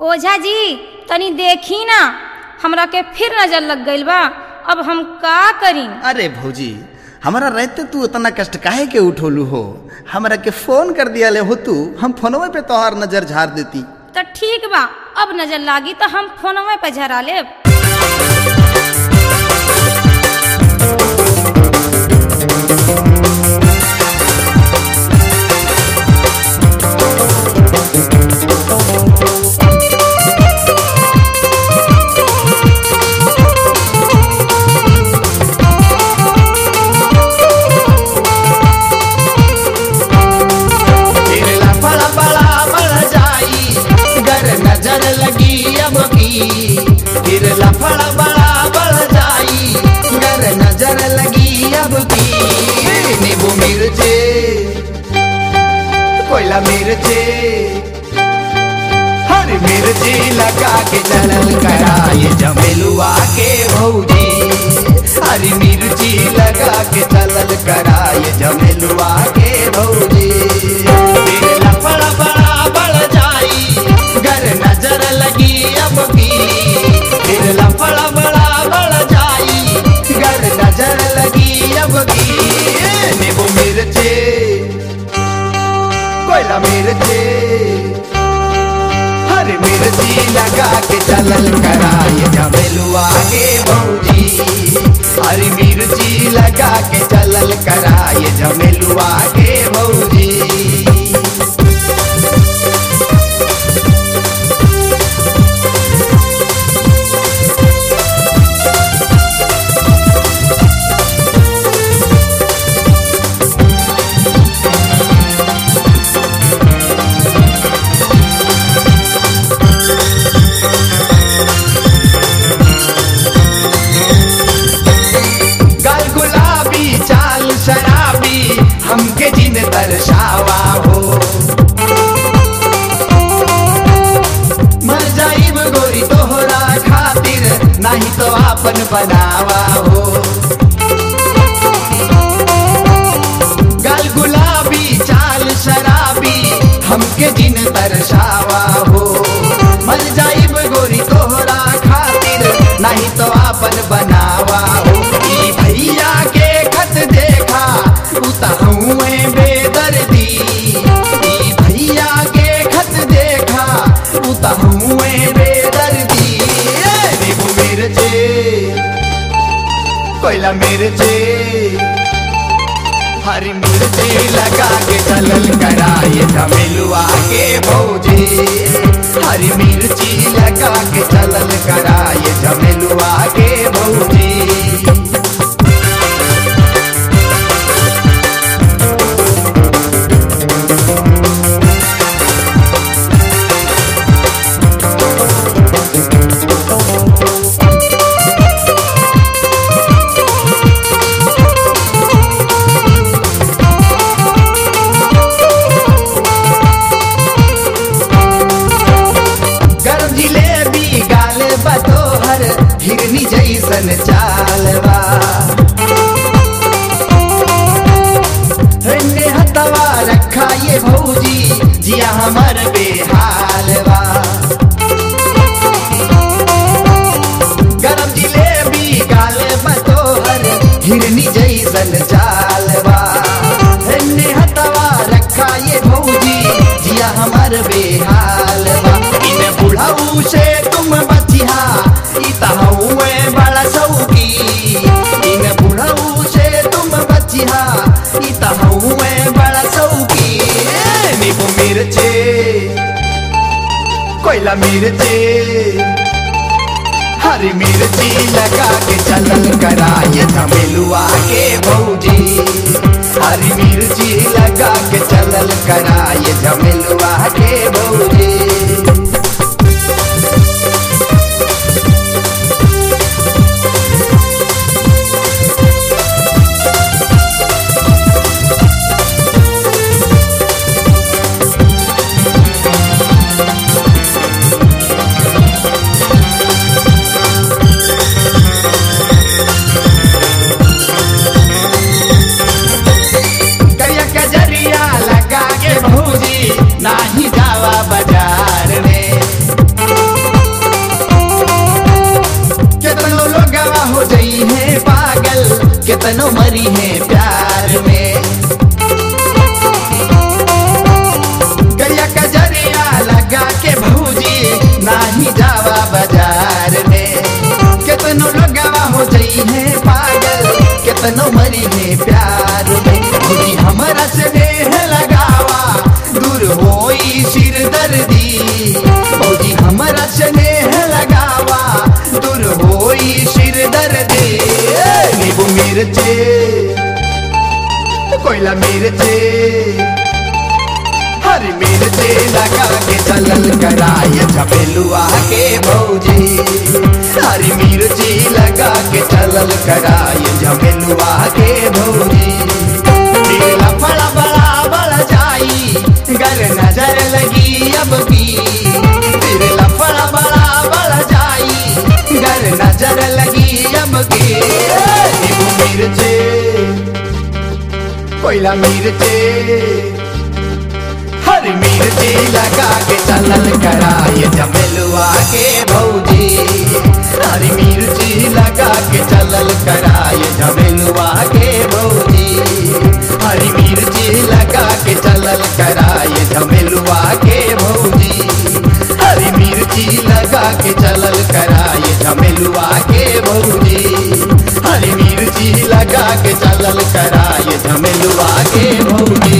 ओझा जी तनी देखी ना हमरा के फिर नजर लग गइल बा अब हम का करी अरे भौजी हमारा रहते तू उतना कष्ट काहे के उठोलू हो हमरा के फोन कर दिया ले हो तू हम फोनवे पे तोहार नजर झाड़ देती तो ठीक बा अब नजर लागी तो हम फोनवे पे झरा लेब फिर लफड़ा बड़ा बढ़ जाई गर नजर लगी अब की फिर लफड़ा बड़ा बढ़ जाई गर नजर लगी अब की नींबू मिर्चे कोयला मिर्चे हर मिर्ची लगा के चलल कराए जमेलुआ के भौजी हरी मिर्ची लगा के चलल कराए जमेलुआ के भौजी फिर लफड़ा बड़ा बढ़ जाई गर नजर लगी अब की फिर लफड़ा बड़ा बढ़ जाई गर नजर लगी अब की नींबू मिर्चे कोयला मिर्चे हर मिर्ची लगा के चलल कराए जमेलुआ के भौजी हरी मिर्ची लगा के चलल कराए जमेलुआ के भौजी गाल गुलाबी चाल शराबी हमके जिन दर्शावा हो मर जाइब गोरी तोहरा खातिर नहीं तो आपन बनावा हो गाल गुलाबी चाल शराबी हमके जिन दर्शावा हो मर जाइब गोरी तोहरा खातिर नहीं तो आपन बनावा हो ई भैया के खत देखा उताहुए बेदर्दी ई भैया के खत देखा उताहुए बेदर्दी ए नींबू मिर्चे कोयला मिर्चे हरी मिर्ची लगा के चलल कराए जमेलुआ के भौजी हरी मिर्ची लगा के चलल कराए जमेलुआ के भौजी गरम जिलेबी गाल बतोहर हिरनी जैसन चालवा रंगे हतवा रखा ये भौजी जिया हमर बेहालवा गरम जिलेबी गाल बतोहर हिरनी जैसन चालवा रंगे हतवा रखा ये भौजी जिया हमर बेहालवा इन बुढ़ाऊ से तुम बचिहा ई तहुए बड़ा सौकी इन बुढ़ाऊ से तुम बचिहा ई तहुए बड़ा सौकी ए, नींबू मिर्चे कोयला मिर्चे हरी मिर्ची लगा के चलल कराए जमेलुआ के भौजी हरी मिर्ची लगा के चलल कराए जमेलुआ के भौजी करिया कजरिया लगा के भौजी नाही जावा बाजार कितनो मरी है प्यार में गैया कजरिया लगा के भौजी नाही जावा बाजार में कितनो लगवा हो जाई है पागल कितनो मरी है प्यार में भौजी हमरा से देह लगावा दूर होई सिर दर्दी भौजी हमरा से देह लगावा दूर होई सिर दर्दी नींबू मिर्चे कोयला मिर्चे हरी मिर्ची लगा के चलल कराय झपेलुआ के भौजी हरी मिर्ची लगा के चलल कराय झपेलुआ के भौजी फिर लफड़ा बड़ा बड़ जाई गर नजर लगी अब की फिर लफड़ा बड़ा बड़ जाई गर नजर लगी अब की नींबू मिर्ची कोयला मिर्ची हरी मिर्ची लगा के चलल कराए जमेलुआ के भौजी हरी मिर्ची लगा के चलल कराए जमेलुआ के भौजी हरी मिर्ची लगा के चलल कराए जमेलुआ के भौजी हरी मिर्ची लगा के चलल कराए जमेलुआ के भौजी हरी मिर्ची लगा के चलल कराए झमेलुआ के भौजी